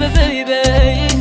baby.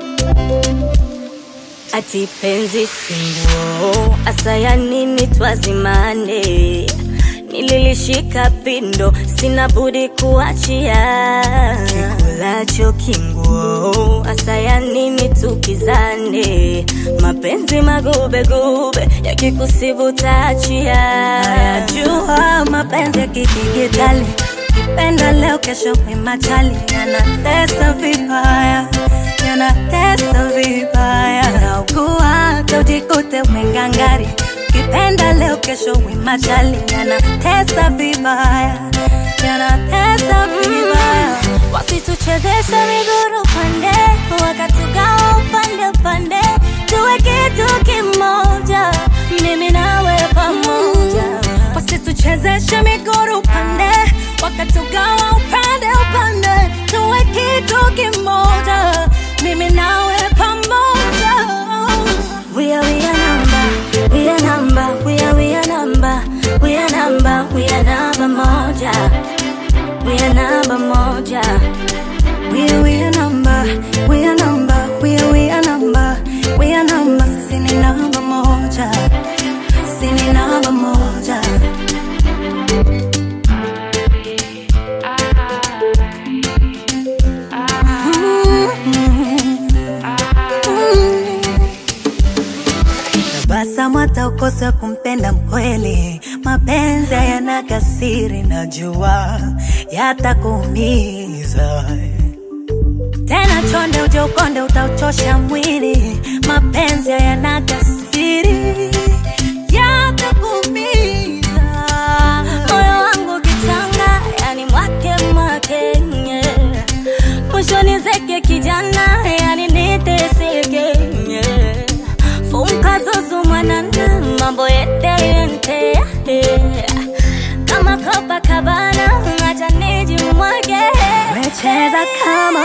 Ati penzi singuo, asaya nini twazimane? Nililishika pindo, sina budi kuachia. Kikulacho kinguo, asaya nini tukizane? Mapenzi magubegube, yakikusibu taachia. Najua mapenzi ya kidigitali, kipenda leo, kesho kwimachali, yanatesa vibaya, yanatesa vibaya. Naugua hata ujikute umengangari, kipenda leo, kesho wimachali, yanatesa vibaya, yanatesa vibaya. Wasituchezeshe miguru pande, wakatugawa upande upande, tuwe kitu kimoja, mimi nawe pamoja. Wasituchezeshe miguru pande, wakatugawa upande upande, tuwe kitu kimoja, mimi nawe pamoja. We are we are number, we are number, we are we are number, we are number, we are number moja, we are number moja. We are, we are number, we are number, we are, we are number, we are number, sisi ni namba moja, sisi ni namba moja. Tabasamu hata ukose kumpenda mkweli, mapenzi hayana kasiri, najua yatakuumiza tena chonde uje ukonde utauchosha mwili, mapenzi hayana kasiri yatakuumiza. Moyo wangu kichanga, yani mwake mwake, yeah. Mwishoni zeke kijana, yani niteseke, yeah. Funka zuzu mwanana, mambo yete yente, yeah. Kama Copacabana, acha nijimwage, Wecheza kama